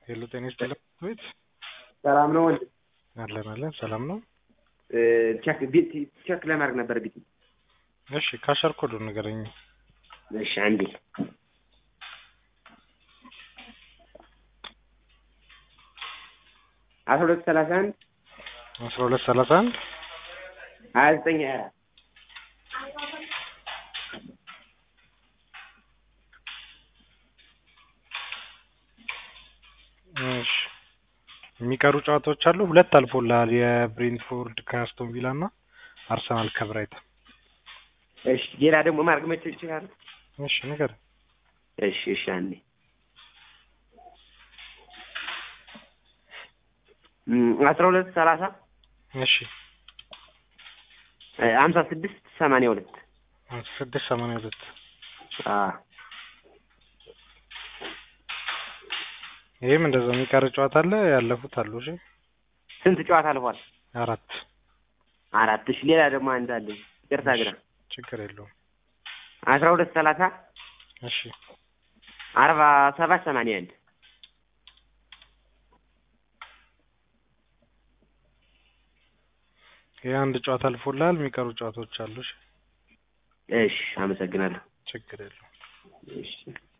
ሄሎ ጤና ይስጥልኝ ቤት ሰላም ነው ወንድ አለን አለን ሰላም ነው። ቼክ ቢት ቼክ ለማድረግ ነበር ቢት እሺ ካሸር ኮዱን ንገረኝ። እሺ አንዴ አስራ ሁለት ሰላሳ አንድ አስራ ሁለት ሰላሳ አንድ ሀያ ዘጠኝ ሀያ አራት እሺ የሚቀሩ ጨዋታዎች አሉ። ሁለት አልፎልሃል። የብሬንትፎርድ ከአስቶን ቪላ እና አርሰናል ከብራይተን። እሺ ሌላ ደግሞ ማድረግ መቼ ይችላል? እሺ ንገር። እሺ እሺ አንዴ አስራ ሁለት ሰላሳ እሺ ሀምሳ ስድስት ሰማንያ ሁለት ስድስት ሰማንያ ሁለት ይህም እንደዛ የሚቀር ጨዋታ አለ። ያለፉት አሉ። እሺ ስንት ጨዋታ አልፏል? አራት አራት። እሺ ሌላ ደግሞ አንድ አለ። ይቅርታ ግራ ችግር የለውም። አስራ ሁለት ሰላሳ እሺ አርባ ሰባት ሰማንያ አንድ ይህ አንድ ጨዋታ አልፎልሃል። የሚቀሩ ጨዋታዎች አሉ። እሺ እሺ አመሰግናለሁ። ችግር የለውም። እሺ